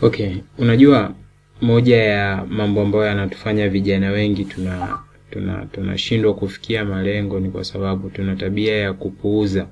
Okay, unajua moja ya mambo ambayo yanatufanya vijana wengi tuna tuna tunashindwa kufikia malengo ni kwa sababu tuna tabia ya kupuuza.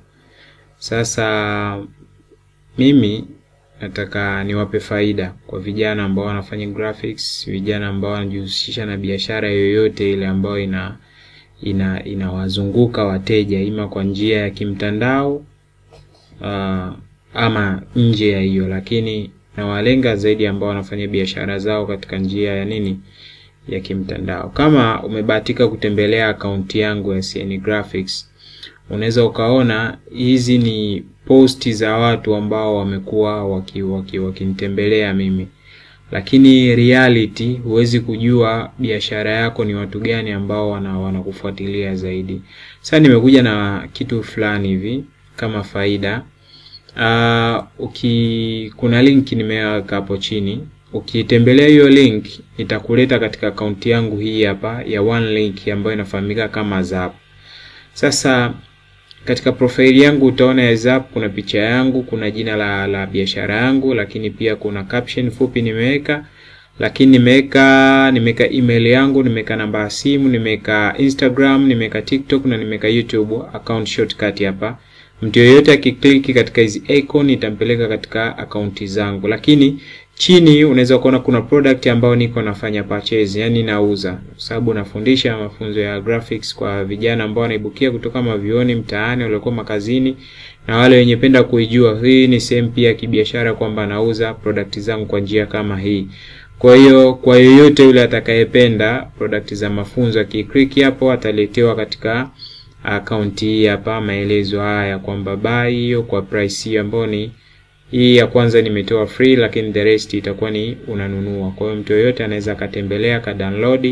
Sasa mimi nataka niwape faida kwa vijana ambao wanafanya graphics, vijana ambao wanajihusisha na biashara yoyote ile ambayo ina ina inawazunguka wateja ima kwa njia ya kimtandao uh, ama nje ya hiyo, lakini nawalenga zaidi ambao wanafanya biashara zao katika njia ya nini ya kimtandao. Kama umebahatika kutembelea akaunti yangu ya CN Graphics, unaweza ukaona hizi ni posti za watu ambao wamekuwa wakinitembelea waki, waki mimi, lakini reality huwezi kujua biashara yako ni watu gani ambao wana wanakufuatilia zaidi. Sasa nimekuja na kitu fulani hivi kama faida. Uh, uki kuna link nimeweka hapo chini. Ukitembelea hiyo link itakuleta katika akaunti yangu hii hapa ya one link ambayo inafahamika kama Zap. Sasa katika profile yangu utaona ya Zap kuna picha yangu, kuna jina la, la biashara yangu, lakini pia kuna caption fupi nimeweka, lakini nimeweka nimeweka email yangu, nimeweka namba ya simu, nimeweka Instagram, nimeweka TikTok na nimeweka YouTube account shortcut hapa. Mtu yeyote akikliki katika hizi icon itampeleka katika akaunti zangu, lakini chini unaweza kuona kuna product ambayo niko nafanya purchase, yani nauza, kwa sababu nafundisha mafunzo ya graphics kwa vijana ambao wanaibukia kutoka mavioni mtaani, waliokuwa makazini na wale wenye penda kuijua. Hii ni sehemu pia ya kibiashara kwamba nauza product zangu kwa njia kama hii. Kwa hiyo kwa yoyote yule atakayependa product za mafunzo, akiklik hapo ataletewa katika akaunti hii hapa, maelezo haya kwamba buy hiyo kwa price hiyo ambayo ni hii ya kwanza nimetoa free, lakini the rest itakuwa ni unanunua. Kwa hiyo mtu yoyote anaweza akatembelee aka download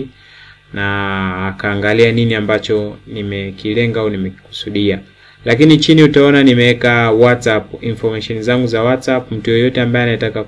na akaangalia nini ambacho nimekilenga au nimekusudia. Lakini chini utaona nimeweka WhatsApp information zangu za WhatsApp. Mtu yoyote ambaye anataka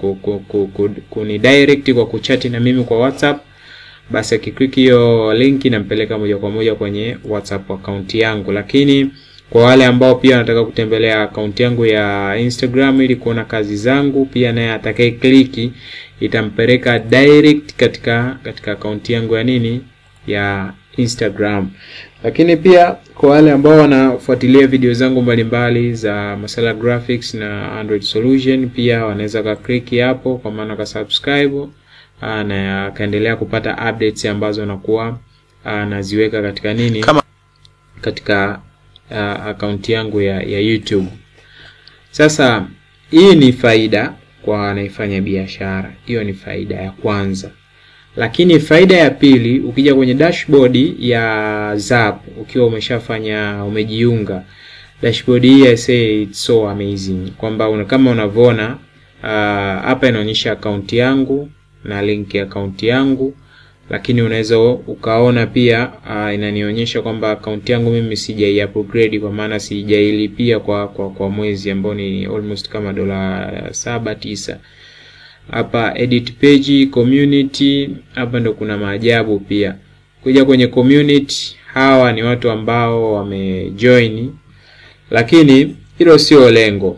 kuni direct kwa kuchati na mimi kwa WhatsApp basi akiklik hiyo link inampeleka moja kwa moja kwenye WhatsApp account yangu. Lakini kwa wale ambao pia wanataka kutembelea akaunti yangu ya Instagram ili kuona kazi zangu, pia naye atakaye kliki itampeleka direct katika katika akaunti yangu ya nini ya Instagram. Lakini pia kwa wale ambao wanafuatilia video zangu mbalimbali za masala graphics na Android solution, pia wanaweza ka click hapo, kwa maana ka subscribe na akaendelea kupata updates ambazo nakuwa naziweka katika nini Kama katika uh, akaunti yangu ya, ya YouTube. Sasa hii ni faida kwa anaifanya biashara, hiyo ni faida ya kwanza. Lakini faida ya pili, ukija kwenye dashboard ya Zap ukiwa umeshafanya umejiunga, dashboard hii I say it's so amazing kwamba una, kama unavyoona hapa uh, inaonyesha akaunti yangu na link ya akaunti yangu lakini unaweza ukaona pia uh, inanionyesha kwamba akaunti yangu mimi sijai upgrade kwa maana sijailipia kwa, kwa kwa mwezi ambao ni almost kama dola saba tisa. Hapa edit page community, hapa ndo kuna maajabu pia. Kuja kwenye community, hawa ni watu ambao wamejoin, lakini hilo sio lengo.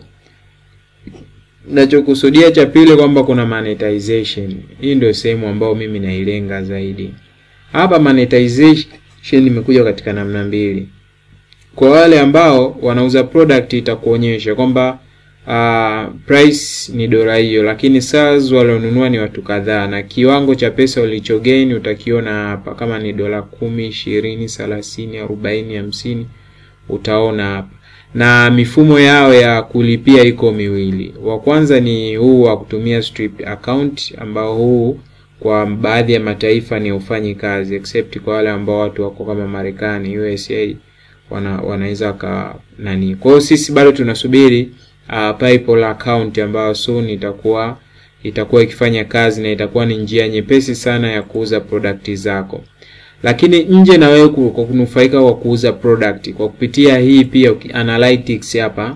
Nachokusudia cha pili kwamba kuna monetization. Hii ndio sehemu ambayo mimi nailenga zaidi. Hapa monetization imekuja katika namna mbili. Kwa wale ambao wanauza product itakuonyesha kwamba uh, price ni dola hiyo, lakini sales walionunua ni watu kadhaa, na kiwango cha pesa ulichogain utakiona hapa, kama ni dola kumi, ishirini, thelathini, arobaini, hamsini utaona hapa na mifumo yao ya kulipia iko miwili. Wa kwanza ni huu wa kutumia stripped account, ambao huu kwa baadhi ya mataifa ni ufanyi kazi except kwa wale ambao watu wako kama Marekani, USA wana wanaweza ka nani. Kwa hiyo sisi bado tunasubiri uh, PayPal account ambayo soon itakuwa itakuwa ikifanya kazi na itakuwa ni njia nyepesi sana ya kuuza product zako lakini nje na wewe kwa kunufaika kwa kuuza product kwa kupitia hii pia analytics hapa,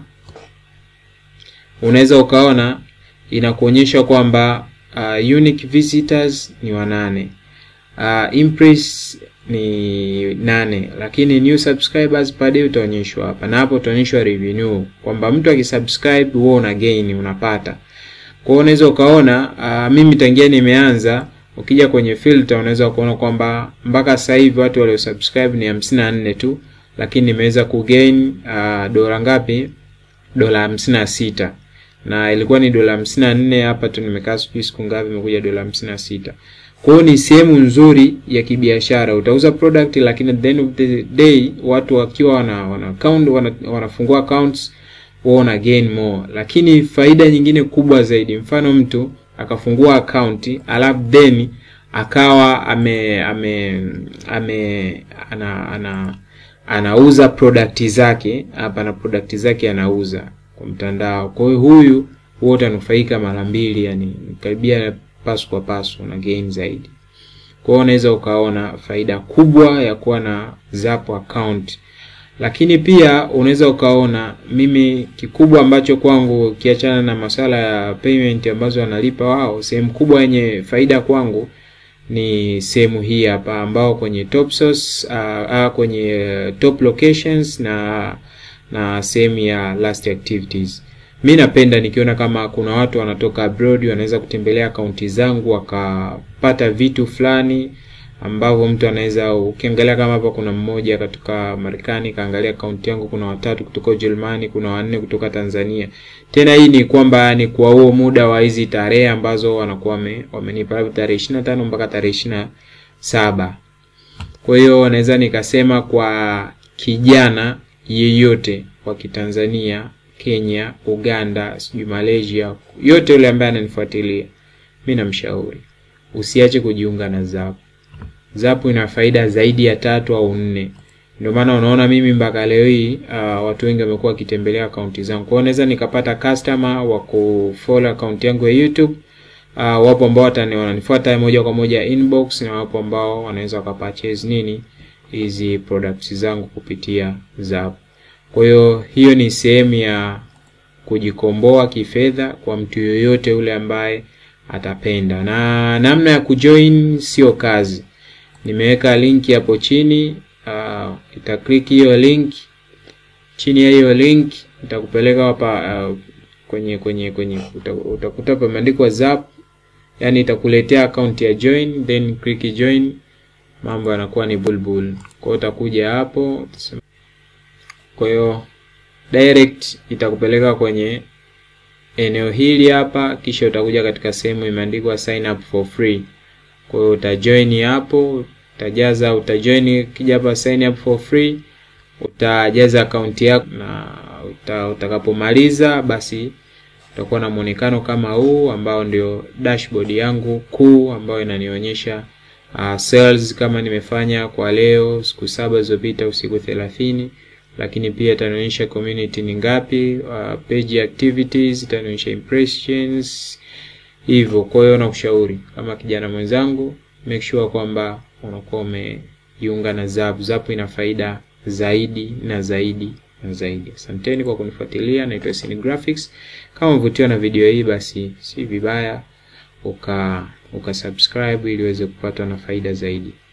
unaweza ukaona inakuonyesha kwamba uh, unique visitors ni wanane, uh, impress ni nane, lakini new subscribers per day utaonyeshwa hapa, na hapo utaonyeshwa revenue kwamba mtu akisubscribe wewe una gain unapata Kwa hiyo unaweza ukaona uh, mimi tangia nimeanza ukija kwenye filter unaweza kuona kwamba mpaka sasa hivi watu walio subscribe ni hamsini na nne tu, lakini nimeweza kugain uh, dola ngapi? Dola hamsini na sita na ilikuwa ni dola hamsini na nne hapa tu nimekaa sijui siku ngapi, imekuja dola hamsini na sita Kwa hiyo ni sehemu nzuri ya kibiashara, utauza product, lakini at the end of the day watu wakiwa wana, wana account, wana, wanafungua accounts wao na gain more. Lakini faida nyingine kubwa zaidi, mfano mtu akafungua account alafu then akawa ame ame ame ana, ana anauza product zake hapa na product zake anauza kwa mtandao. Kwa hiyo huyu wote anufaika mara mbili, yani karibia pasu kwa pasu na gain zaidi. Kwa hiyo unaweza ukaona faida kubwa ya kuwa na Zapo account, lakini pia unaweza ukaona mimi kikubwa ambacho kwangu kiachana na masuala ya payment ambazo wanalipa wao, sehemu kubwa yenye faida kwangu ni sehemu hii hapa ambao kwenye top source, uh, uh, kwenye top locations na na sehemu ya last activities. Mi napenda nikiona kama kuna watu wanatoka abroad wanaweza kutembelea akaunti zangu wakapata vitu fulani ambavyo mtu anaweza, ukiangalia kama hapa kuna mmoja kutoka Marekani kaangalia akaunti yangu, kuna watatu kutoka Ujerumani, kuna wanne kutoka Tanzania. Tena hii ni kwamba ni kwa huo muda wa hizi tarehe ambazo wanakuwa wamenipa labda tarehe 25 mpaka tarehe 27. Kwa hiyo naweza nikasema kwa kijana yeyote wa Kitanzania, Kenya, Uganda, sijui Malaysia, yote yule ambaye ananifuatilia, mi namshauri usiache kujiunga na Zapo. Zapo ina faida zaidi ya tatu au nne. Ndio maana unaona mimi mpaka leo hii uh, watu wengi wamekuwa wakitembelea akaunti zangu. Kwa hiyo naweza nikapata customer wa kufollow akaunti yangu ya YouTube. Uh, wapo ambao wananifuata moja kwa moja inbox na wapo ambao wanaweza wakapurchase nini hizi products zangu kupitia Zapo. Kwa hiyo hiyo ni sehemu ya kujikomboa kifedha kwa mtu yoyote yule ambaye atapenda. Na namna ya kujoin sio kazi. Nimeweka link hapo chini, uh, itaklik hiyo link. Chini ya hiyo link itakupeleka hapa uh, kwenye kwenye kwenye utakuta pameandikwa Zapo, yani itakuletea account ya join, then click join, mambo yanakuwa ni bulbul. Kwa hiyo utakuja hapo, kwa hiyo direct itakupeleka kwenye eneo hili hapa, kisha utakuja katika sehemu imeandikwa sign up for free. Kwa hiyo utajoin hapo, utajaza utajoin, kija hapa sign up for free, utajaza akaunti yako na uta, utakapomaliza basi utakuwa na muonekano kama huu ambao ndio dashboard yangu kuu ambayo inanionyesha uh, sales kama nimefanya kwa leo siku saba zilizopita usiku thelathini lakini pia itanionyesha community ni ngapi, uh, page activities itanionyesha impressions hivyo. Kwa hiyo nakushauri kama kijana mwenzangu, make sure kwamba unakuwa umejiunga na Zapo. Zapo ina faida zaidi na zaidi na zaidi. Asanteni kwa kunifuatilia, naitwa Sini Graphics. Kama umevutiwa na video hii, basi si vibaya uka uka subscribe ili uweze kupatwa na faida zaidi.